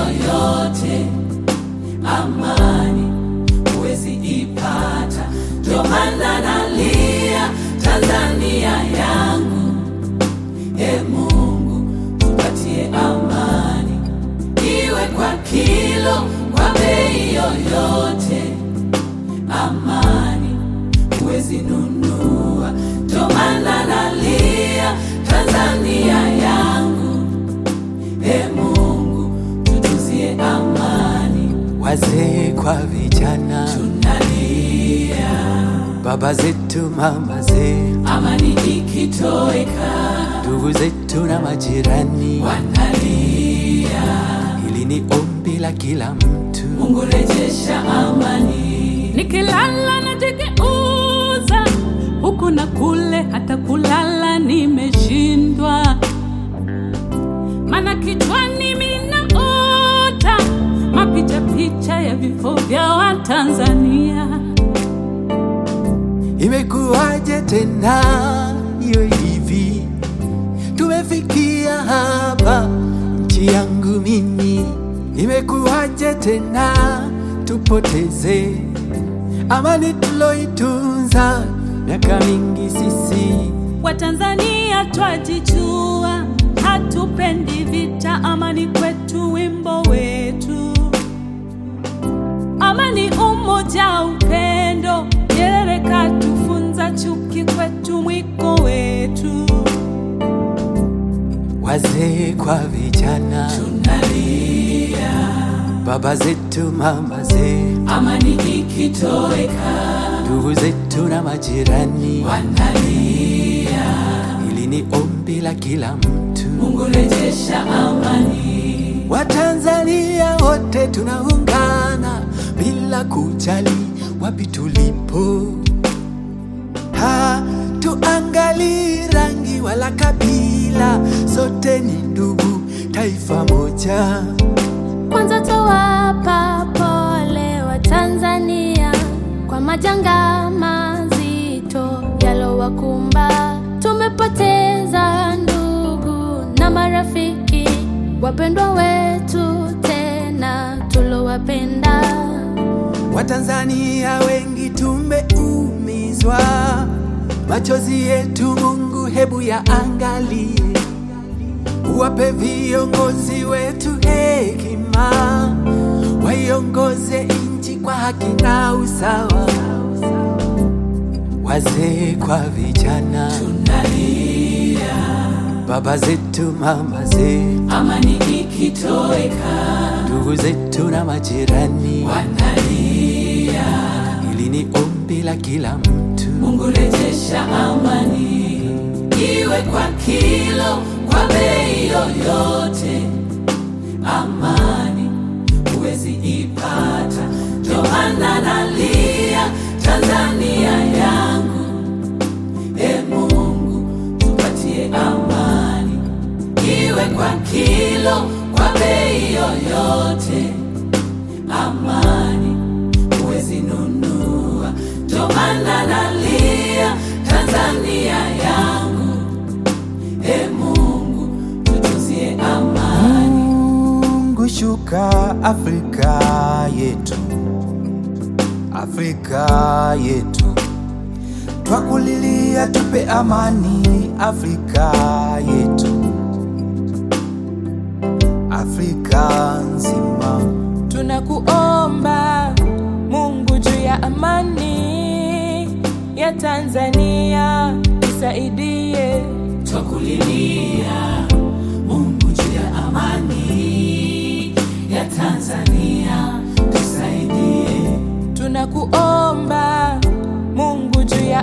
yoyote, amani huwezi ipata. Ndio maana nalia Tanzania yangu, e Mungu tupatie amani, iwe kwa kilo, kwa bei yoyote, amani huwezi nunua. Ndio maana nalia Tanzania yangu, e Mungu tutuzie amani, wazee kwa vijana, tunalia baba zetu, mama zetu, amani ikitoweka, ndugu zetu na majirani. wanalia Hili ni ombi la kila mtu. Mungu rejesha amani, nikilala najigeuza huku na kule, hata kulala nimeshindwa, mana kichwani minaota mapicha picha ya vifo vya Watanzania. Imekuwaje tena iwe hivi? Tumefikia hapa, nchi yangu mimi. Imekuwaje tena tupoteze amani tuloitunza miaka mingi sisi? Watanzania twajijua, hatupendi vita, amani kwetu wimbo wetu, amani, umoja, upendo. Nyerere katufunza, chuki kwetu mwiko wetu. Wazee kwa vijana, tunalia baba zetu, mama zetu, amani ikitoweka, ndugu zetu na majirani. wanalia Hili ni ombi la kila mtu. Mungu rejesha amani, Watanzania wote tunaungana bila kujali wapi tulipo. Hatuangalii rangi wala kabila, sote ni ndugu, taifa moja. Kwanza towapa pole wa Tanzania kwa majanga mazito yalowakumba. Tumepoteza ndugu na marafiki, wapendwa wetu tena tulowapenda. Watanzania wengi tumeumizwa, machozi yetu Mungu hebu yaangalie, uwape viongozi wetu hekima, waiongoze nchi kwa haki na usawa. Wazee kwa vijana, tunalia baba zetu, mama zetu, amani ikitoweka, ndugu zetu na majirani. wanalia Hili ni ombi la kila mtu. Mungu rejesha amani, iwe kwa kilo, kwa bei yoyote, amani huwezi ipata. Ndio maana nalia Tanzania yangu, e Mungu tupatie amani, iwe kwa kilo, kwa bei yoyote, amani huwezi nunua. Ndio maana nalia Tanzania yangu, e Mungu tutuzie amani. Mungu shuka Afrika yetu, Afrika yetu, twakulilia tupe amani Afrika yetu, Afrika nzima. Tunakuomba Mungu juu ya amani ya Tanzania, tusaidie. Twakulilia Mungu juu ya amani ya Tanzania, tusaidie. Tunakuomba